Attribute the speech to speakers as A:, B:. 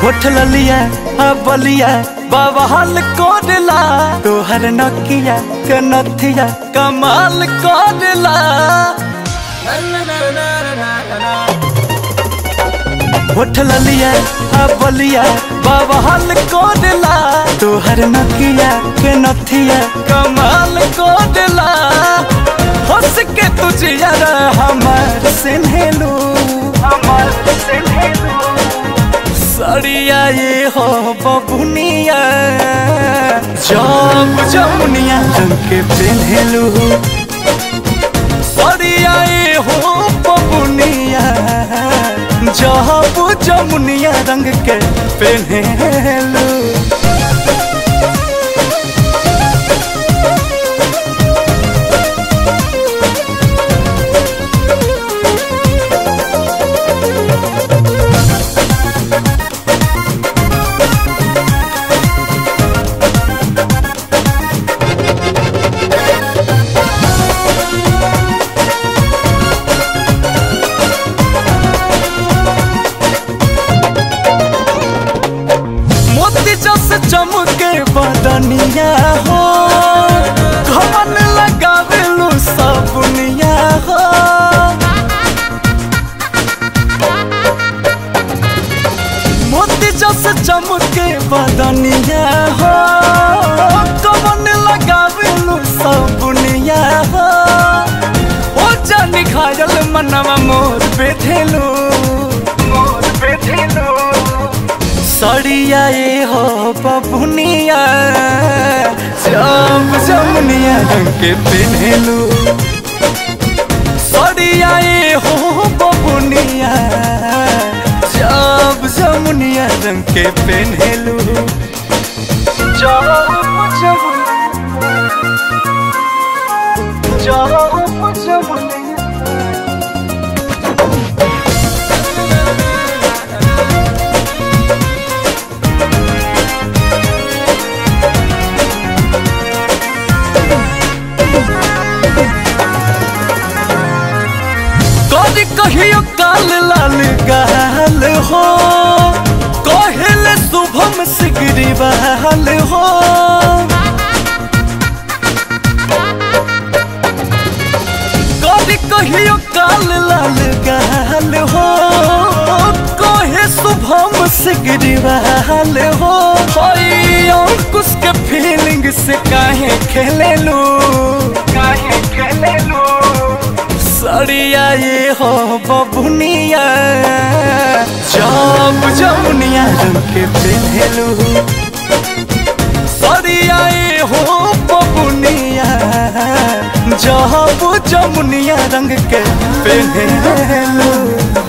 A: होठ ललिया आ बलिया बाबा हाल कोडला तोहर नकिया के नथिया कमाल कोडला होठ ललिया आ बलिया बाबा हाल कोडला तोहर नकिया के नथिया कमाल कोडला हंस के तुझे यार हमार सिन्हेलू हमार सिन्हेलू सड़िया ये हो बबुनिया जब जमुनिया रंग के पेन्हेलू सड़िया ये हो बबुनिया जब जमुनिया रंग के पेन्हेलू मोती जस चमके बदनिया हो घमन लगावेलू सबनिया हो मोती जस चमके बदनिया हो घमन लगावेलू सबनिया हो ओ जानी घायल मनवा मोर बेधेलू मोर बेधेलू सड़िया ये हो बबुनिया जब जमुनिया रंग के पेन्हेलू सड़िया ये हो बबुनिया जब जमुनिया रंग के पेन्हेलू जब जमुनिया जब जमुनिया कदी कहियो काल लाल गाल हो कहले शुभम सिगरी बहाल हो कदी कहियो काल लाल गाल हो कहे शुभम सिगरी बहाल हो होई अंकुश के फीलिंग से काहे खेले लो काहे खेले लो सड़िया ये हो बबुनिया जब जमुनिया रंग के पेन्हेलू सड़िया ये हो बबुनिया जब जमुनिया रंग के पेन्हेलू